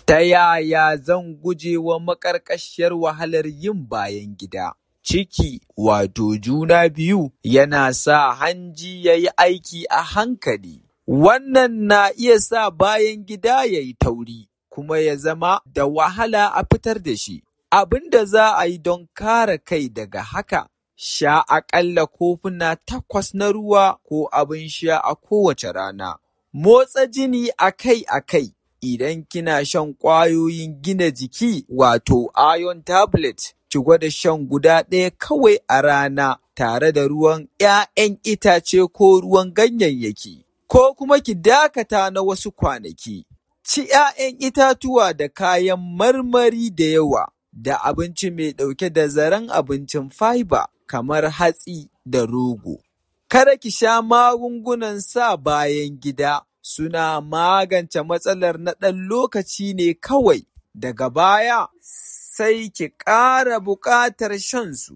Ta yaya zan guje wa maƙarƙashiyar wahalar yin bayan gida? Ciki wato juna biyu yana sa hanji ya yi aiki a hankali. Wannan na iya sa bayan gida ya yi tauri, kuma ya zama da wahala a fitar da shi. Abin da za a yi don kare kai daga haka, sha aƙalla kofuna takwas na ruwa ko abin sha a kowace rana. Motsa jini akai-akai idan kina shan ƙwayoyin gina jiki wato iron tablet, ki gwada shan guda ɗaya kawai a rana tare da ruwan ‘ya'yan itace ko ruwan ganyayyaki. Ko kuma ki dakata na wasu kwanaki. Ci ‘ya'yan itatuwa da kayan marmari da yawa, da abinci mai ɗauke da zaren abincin fiber kamar hatsi da rogo. Kada ki sha magungunan sa bayan gida, suna magance matsalar na ɗan lokaci ne kawai, daga baya sai ki ƙara buƙatar shan su.